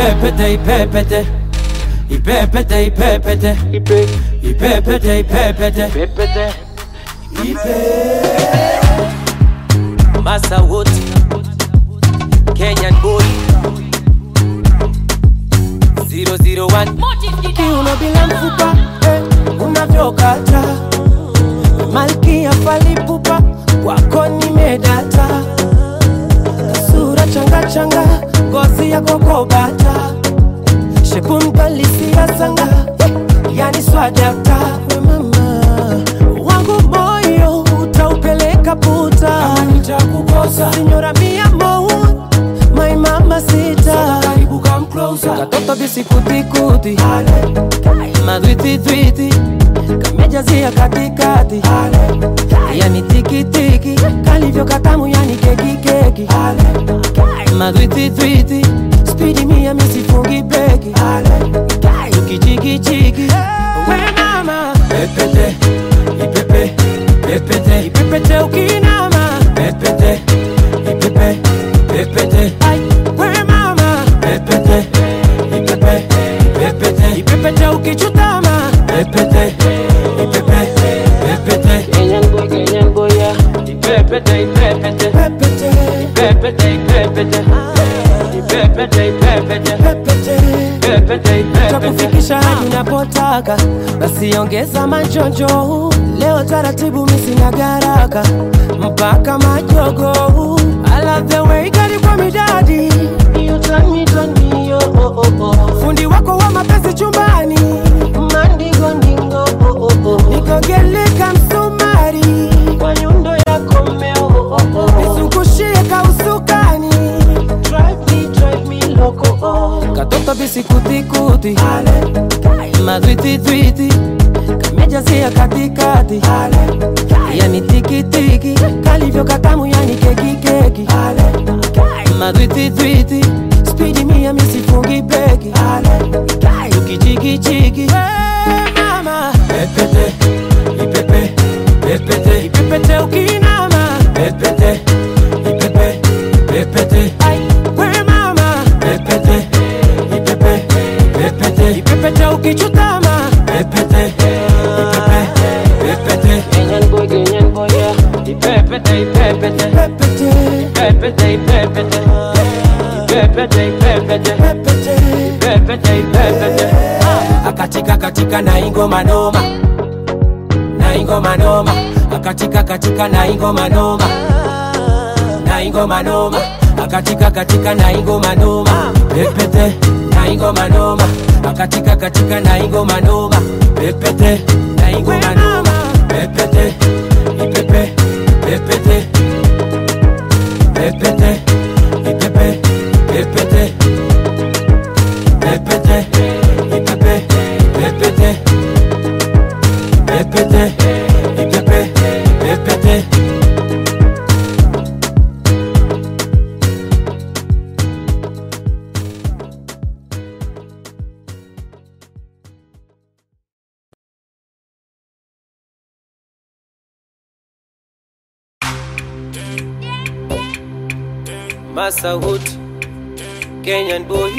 ipepete ipepete ipepete ipepete ipepete ipepete masa wote kenyan boy 001 kiuno bila mfupa eh, unavyokata malkia falipupa kwako nimedata sura changa changa ngozi ya kokobata shekumkalisia sanga eh, yani swadakta we mama wangu moyo utaupeleka puta nitakukosa sinyora mia mou my mama sita karibu come closer katoto bisikutikuti madwititwiti kamejazia katikati yani tikitiki kalivyo katamu yani kekikeki madwititwiti spidi mia misifungi beki tukichikichiki we mama pepete ipepe pepete ipepete ukinama pepete ipepe pepete Ai, we mama pepete ipepe pepete ipepete ukichutama pepete ipepe pepete Kenyan boy, Kenyan boy, yeah. ipepete ipepete Pepete, ipepete ipepete ipepete ipepete pepete. pepete ipepete takufikisha hadi unapotaka basi ongeza majonjo leo taratibu misina garaka mpaka majogo I love the way gari kwa midadi You turn me, turn me, yo, oh, oh, oh. fundi wako wa mapenzi chumbani mandingodingo oh, oh, oh. nikogeleka msumari kwa nyundo yako mmeo oh, oh, oh. nizungushie kausukani drive me, drive me loco oh. katoto bisikutikuti madwititwiti kamejazia katikati yani tikitiki kalivyo katamu yani kekikeki madwititwiti spidi mia misifungi beki tukichikichiki mama pepete ipepe pepete ipepete ukinama pepete ipepe pepete Ai, we mama pepete ipepe pepete ipepete ukichutama pepete ipepe pepete Kenyan boy, Kenyan boy, yeah. ipepete ipepete Pepete, pepete ipepete ipepete ipepete pepete. pepete ipepete akatika katika na ingoma noma na ingoma noma akatika katika na ingoma noma na ingoma noma akatika katika na ingoma noma pepete na ingoma noma akatika katika na ingoma noma pepete na ingoma noma pepete ipepe pepete pepete ipepe pepete pepete ipepe pepete pepete ipepe pepete Masa Wood, Kenyan boy.